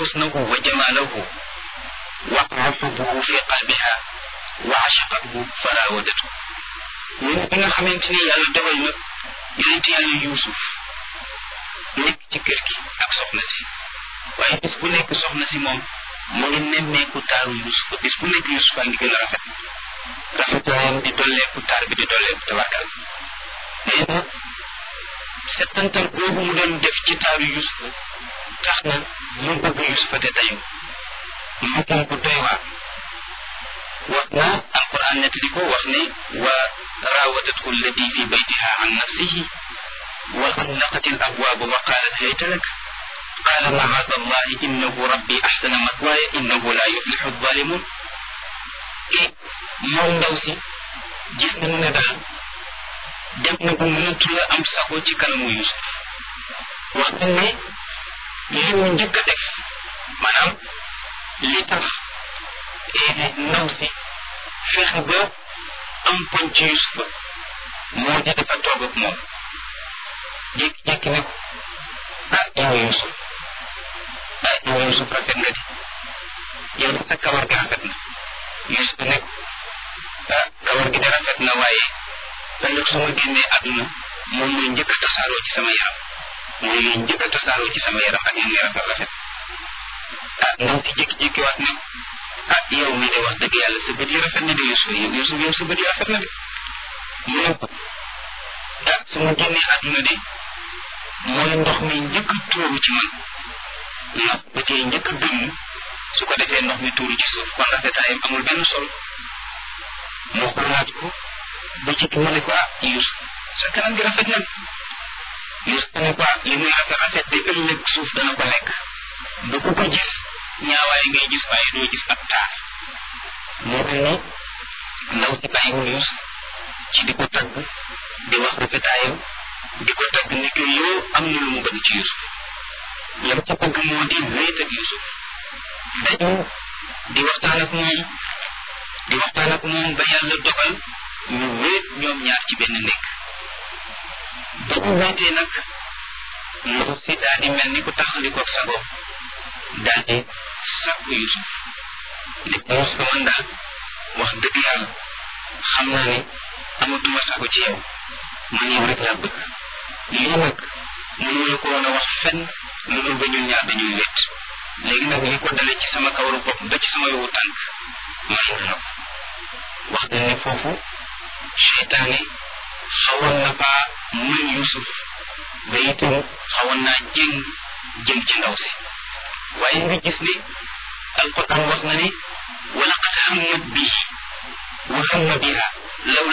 حسنه وجماله وقع حبه في قلبها وعشقته فراودته من بنا خمنتني يالا دوgal na yonent yàlla yuusuf nekk ci kër gi ak soxna si waaye bis bu nekk soxna si moom mu ngi nemmeeku taaru yuusuf bis bu nekk yuusuf a ngi gën a rafet rafetaayam di dolleeku taar bi di dolleeku tabarkal nee na settantal boobu mu doon def ci taaru yuusuf tax na mu bëgg yuusuf te tayu mu gën ko doy waar wax na alquran nettali ko wax ne wa راودته التي في بيتها عن نفسه وغلقت الأبواب وقالت هيت لك قال معاذ الله إنه ربي أحسن مثواي إنه لا يفلح الظالمون إيه moom ndaw si gis nañu ne daal dem na bu mënatu la am sago ci kanamu Yusuf wax nañ ne li mu njëkk a def maanaam li tax ndaw si fexe ba am poñ ci Yusufa moo di dafa toog ak moom jékki-jékki ne ko ah yow Yusuf ah yow Yusuf rafet nga di yow de sa kawar gi rafet na Yusuf ne ko ah kawar gi de rafet na waaye ëllëg su ma génnee àdduna moom mooy njëkk a tasaaroo ci sama yaram mooy mooy njëkk a tasaaroo ci sama yaram ak yéen rafet rafet ah ndaw si jékki-jékki waat ne ko ah yow mi de wax dëgg yàlla sa bët yi rafet na de Yusuf yow Yusuf yow sa bët yi rafet na de mu ne ko ah su ma génnee àdduna de mooy ndox mi njëkk a tuuru ci man ndax ba tey njëkk a dëmm su ko defee ndox mi tuuru ci suuf kon rafetaayam amul benn solo moo xoolaat ko ba ci mu ne ko ah Yusuf sa kanam gi rafet na Yusuf ne ko ah li muy rafet rafet de ëllëg suuf dana ko lekk ba ku ko gis ñaawaay ngay gis waaye doo gis ab taar moo tax ni ndaw si bàyyiwul Yusuf ci di ko tagg di wax rafetaayam di ko tagg ni ko yow am na lu mu bëgg ci Yusuf lam ca bëgg moo di wéet ak Yusuf dañu di waxtaan ak moom di waxtaan ak moom ba yàlla dogal ñu wéet ñoom ñaar ci benn nekk ba ñu wéetee nag ndaw si daal di mel ni ku taxalikoog sagoom daal di sàkku Yusuf ne ko Yusuf man daal wax dëgg yàlla xam naa ne amatuma sago ci yow man yow rek laa bëgg lii nag mënu la ko woon a wax fenn lu dul ba ñun ñaar dañuy wét léegi nag li ko dale ci sama kawaru bopp ba ci sama yowu tànk may na la ko wax na ne foofu seytaane xawoon na faa mën Yusuf ba itam xawoon naa jéng jëm ci ndaw si waaye nga gis ne alquran wax na ne walaqad hammat bihi wa hamma biha law